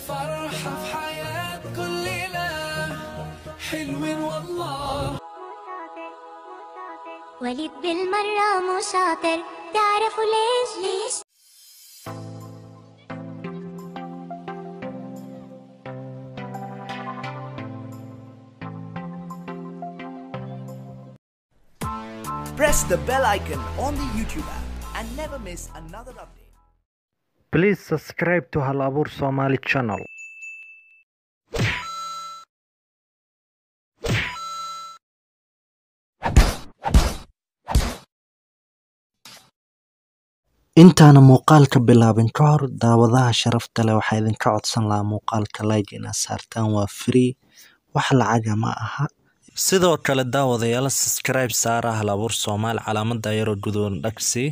فرحة في حياة كل ليلة حلوين والله وليد بالمرة مو شاطر تعرفوا ليش ليش Press the bell icon on the YouTube app and never miss another update. Please subscribe to Hal Abuur Somali channel. intaana muuqaalka bilaabin ka hor daawadaha sharafta leh waxaa idinka codsan lahaa muuqaalka like inaad saartaan waa free wax lacaga ma aha sidoo kale daawadayaal subscribe saara hal abuur soomaali calaamada yaroo gudoon dhagsi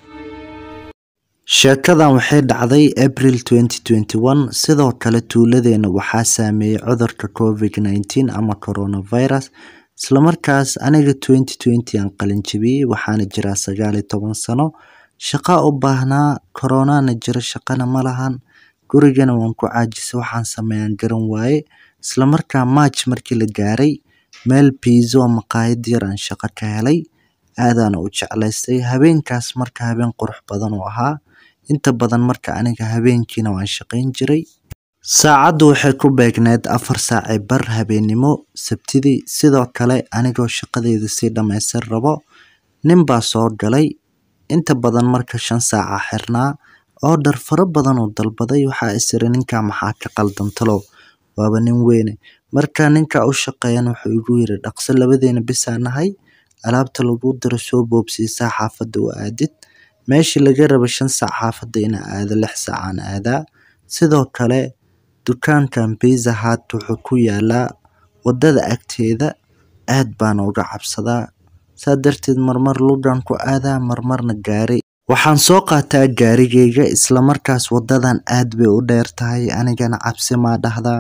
sheekadan waxay dhacday april 2021 sidoo kale tuuladeena waxaa saameeyey cudurka covid-19 ama coronavirus islamarkaas aniga 2020 aan qalinjabiyey waxaana jiraa sagaal iyo toban sano shaqaa u baahnaa koronana jiro shaqana ma lahan gurigana waan ku caajisay waxaan sameeyaan garan waaye islamarkaa march markii la gaaray meel piizo maqaayad yar aan shaqo ka helay aadaana u jeclaystay habeenkaas marka habeen qurux badan uu ahaa inta badan marka aniga habeenkiina waan shaqayn jiray saacaddu waxay ku beegneed afar saacii bar habeennimo sabtidii sidoo kale anigoo shaqadeeda sii dhammaystir rabo nin baa soo galay inta badan marka shan saaca xirnaa oodhar fara badan uu dalbaday waxaa isiri ninka maxaa ka qaldan talow waaba nin weyne marka ninka u shaqeeyan wuxuu igu yiri dhaqso labadeena bisaa nahay alaabta lagu diro soo boobsiisaa xaafadda u aadid meeshii laga raba shan saac xaafadda ina aado lix saacaan aadaa sidoo kale dukaankan biza hat wuxuu ku yaalaa wadada agteeda aad baan uga cabsadaa saa darteed marmar lugan ku aadaa marmarna gaari waxaan soo qaataa gaarigayga islamarkaas wadadan aad bay u dheer tahay anigana cabsi maa dhahdaa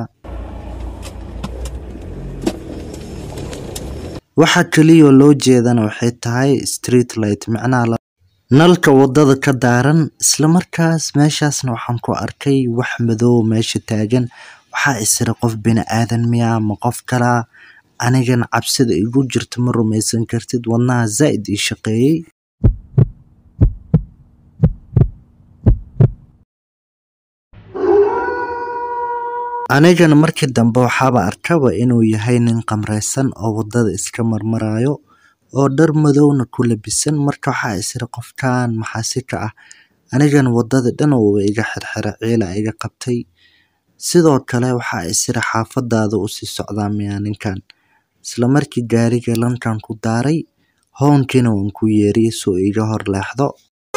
waxa keliyoo loo jeedana waxay tahay street light micnaha nalka wadada ka daaran islamarkaas meeshaasna waxaan ku arkay wax madow meesha taagan waxaa isira qof bini aadan miya ma qof kalaa anigana cabsida igu jirta ma rumaysan kartid wadnaha zaa'id ii shaqeeyey anigana markii dambe waxaaba arkaba inuu yahay nin qamraysan oo wadada iska marmarayo oo dhar madowna ku labisan marka waxaa isira qofkan maxaasi ka ah anigana wadada dhan uuba iga xirxira ciila iga qabtay sidoo kale waxaa isira xaafadaada usii socdaa miyaa ninkan isla markii gaariga lankan ku daaray hoonkiina waan ku yeeriyey soo iga hor leexdo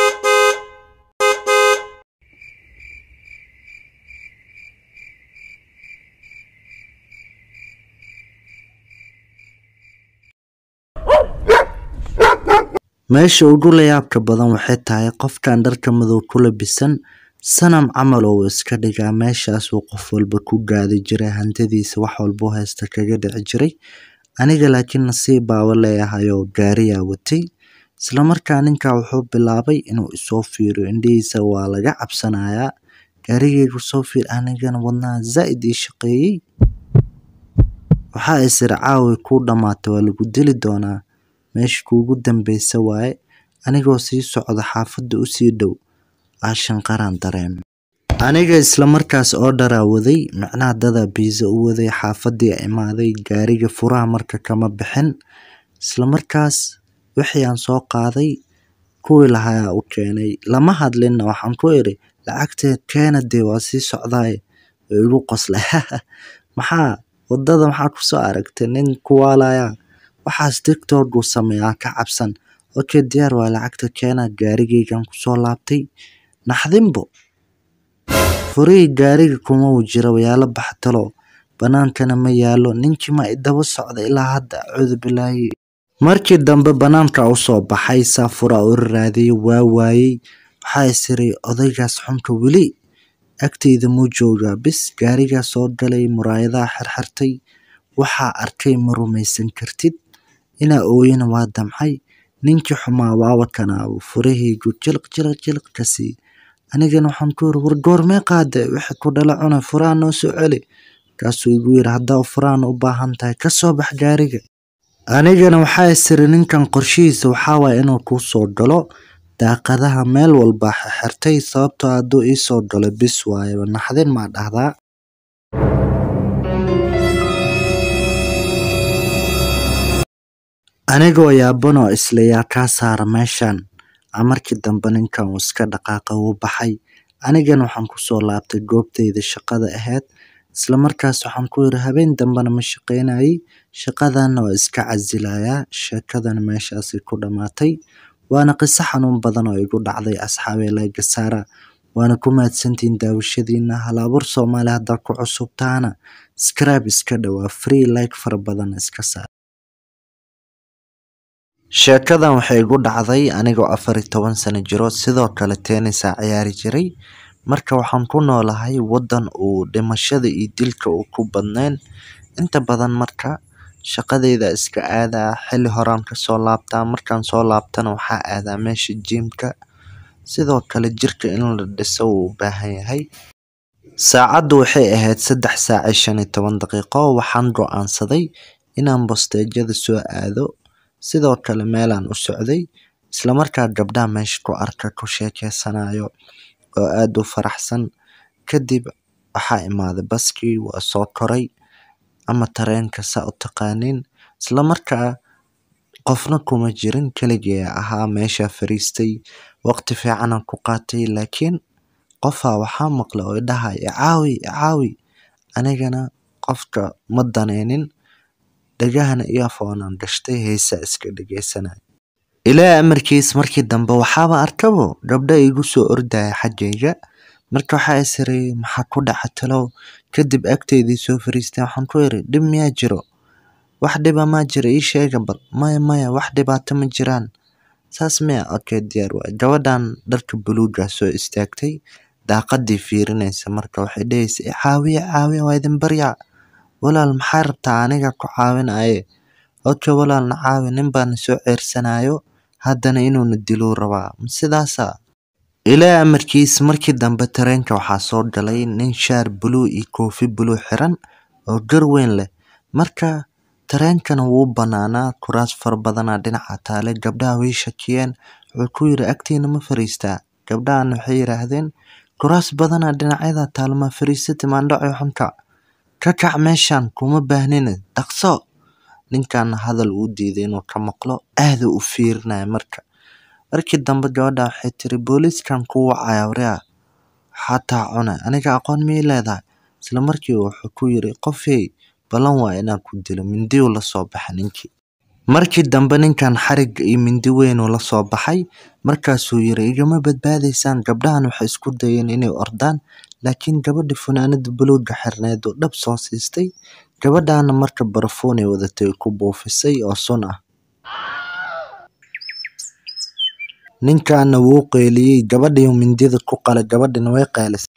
meesha ugu layaabka badan waxay tahay qofkan dharka madow ku labisan sanam camal oo iska dhigaa meeshaasuu qof walba ku gaadi jiray hantidiisa wax walbuu haysta kaga dhici jiray aniga laakiin nasiib baaba leeyahay oo gaariyaa watay islamarkaa ninka wuxuu bilaabay inuu isoo fiiriyo indhihiisa waa laga cabsanayaa gaarigaygu soo fiir anigana wadnaha zaa'id ii shaqeeyey waxaa isir caawi kuu dhammaata waa lagu dili doonaa meesha kuugu dambeysa waaye anigoo sii socda xaafadda usii dhow aashanqaraan dareeme aniga islamarkaas oo dharaa waday micnaha dadaa biisa u waday xaafadii imaaday gaariga furaha marka kama bixin islamarkaas wixii aan soo qaaday kuwii lahaa u keenay lama hadlinna waxaan ku iri lacagteed keena dee waa sii socdaaye oo igu qoslay maxaa wadada maxaa kusoo aragtay nin kuwaalaya waxaas tictokuu sameeyaa ka cabsan okay diyaar waa lacagta keena gaarigaygan kusoo laabtay naxdinbo furihii gaariga kuma uu jira wayaalo baxtalo banaankana ma yaalo ninkii ma idaba socda ilaa hadda acuudu bilaahi markii dambe banaanka usoo baxay saafuraa u raadiyey waa waayey waxaa isiri odaygaas xunka weli agteyda muu joogaa bis gaarigaa soo galay muraayadaha xirxirtay waxaa arkay ma rumaysan kartid inaa ooyana waa damcay ninkii xumaa waaba kanaabu furahaygu jiliq jiliq jiliq kasii anigana waxaan ku yiri war goormee qaade wixii ku dhala cunay furaha noo soo celi markaasuu igu yiri haddaa furahan u baahan tahay ka soo bax gaariga anigana waxaa isiri ninkan qorshihiisa waxaa waaya inuu kuu soo galo daaqadaha meel walba xirtay sababtoo hadduu ii soo galo bis waayaba naxdin maa dhahdaa anigoo yaaban oo isla yaa kaa saara meeshan a markii dambe ninkan uu iska dhaqaaqa wuu baxay anigana waxaan kusoo laabtay goobtayda shaqada ahayd isla markaas waxaan ku yiri habeen dambena ma shaqaynayay shaqadanna waa iska casilayaa sheekadana meeshaasay ku dhammaatay waana qiso xanuun badan oo igu dhacday asxaabee layga saara waana ku mahadsantihiin daawashadiina halaabur soomaali haddaa ku cusubtaana scribe iska dhawaa free like fara badan iska saar sheekadan waxay igu dhacday anigoo afar iyo toban sano jiro sidoo kale tennisaa ciyaari jiray marka waxaan ku noolahay waddan uu dhimashada iyo dilka uu ku badnayn inta badan marka shaqadeyda iska aadaa xilli horaan kasoo laabtaa markaan soo laabtana waxaa aadaa meesha jiimka sidoo kale jirka in la dhiso wuu u baahan yahay saacaddu waxay ahayd saddex saac iyo shan iyo toban daqiiqo waxaan go-aansaday inaan bosteejada soo aado sidoo kale meelaan u socday islamarkaa gabdhaha meesha ku arka ku sheekeysanayo oo aada u faraxsan kadib waxaa imaaday baskii waa soo koray ama tareenka saa u taqaaniin islamarkaa qofna kuma jirin keligee ahaa meesha fariistay waqti fiicanan ku qaatay laakiin qofaa waxaa maqla oo idhaha icaawi icaawi anigana qofka ma daneynin dhagahana earphone-aan gashtay heesaa iska dhegeysanay ilaa amarkiis markii dambe waxaaba arkabo gabdha igu soo ordaya xaggayga marka waxaa isiray maxaa ku dhaca talow kadib agteydii soo fariisteen waxaan ku iri dhib miyaa jiro wax dhiba maa jira ii sheega bal maya maya wax dhibaato ma jiraan saas miya okay diyaar waay gabadhan dharka buluuga soo istaagtay daaqadii fiirinaysa marka waxay dhehaysa caawiya caawiya waa idin baryaa walaal maxaa rabtaa aniga ku caawinaye okay walaalna caawi nin baana soo ceersanayo haddana inuuna diluu rabaa sidaasa ilaa amarkiis markii dambe tareenka waxaa soo galay nin shaar buluu iyo koofi buluu xiran oo gar weyn leh marka tareenkana wuu banaanaa kuraas fara badanaa dhinaca taale gabdhaha way shakiyeen wuxuu ku yiri agtiina ma fariistaa gabdhahana waxay yidhaahdeen kuraas badanaa dhinacyada taale ma fariisati maandhaco xunka ka kac meeshan kuma baahnina dhaqso ninkan hadal uu diiday inuu ka maqlo aada u fiirinaya marka markii dambe gabadha waxay tiri booliiskan ku wacaya waria xataa cuna aniga aqoon miyay leedahay isla markii wuxuu ku yiri qofey ballan waa inaan ku dilo mindiyu la soo baxa ninkii markii dambe ninkan xarig iyo mindi weynuu la soo baxay markaasuu yiri igama badbaadaysaan gabdhahan waxay isku dayeen inay ordaan laakiin gabadha funaanada buluuga xirneed oo dhab soo siistay gabadhaana marka barafuunay wadatay ku buufisay oo sun ah ninkaana wuu qeyliyey gabadhii mindida ku qalay gabadhina way qeylisay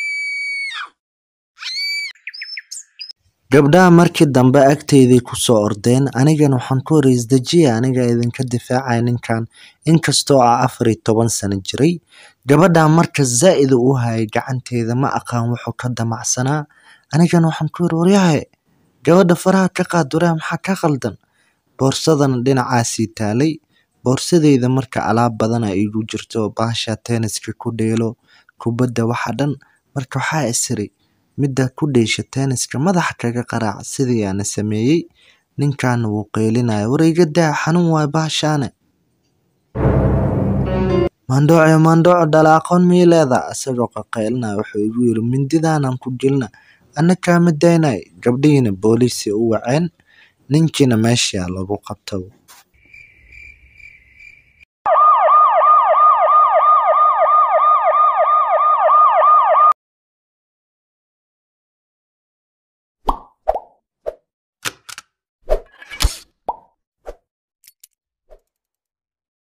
gabdhaha markii dambe agteyday kusoo ordeen anigana waxaan ku hori isdejiya aniga idinka difaacaya ninkan inkastoo ah afar iyo toban sano jiray gabadha marka zaa'id u hayay gacanteeda ma aqaan wuxuu ka damacsanaa anigana waxaan ku yiri waryahay gabadha faraha ka qaad waryaha maxaa ka qaldan boorsadana dhinacaasii taalay boorsadeyda marka alaab badan a igu jirto baasha tenniska ku dheelo kubadda waxa dhan marka waxaa isiri midda ku dheesha tenniska madaxa kaga qaraac sidii aana sameeyey ninkaana wuu qeylinaya war iga daa xanuun waay baashaane maandhooco maandhooco dhala aqoon miyay leedaha isagoo qaqeylinaya wuxuu igu yiri mindidaanan ku gelina ana kaama daynay gabdhihiina booliisi u waceen ninkiina meeshaa lagu qabto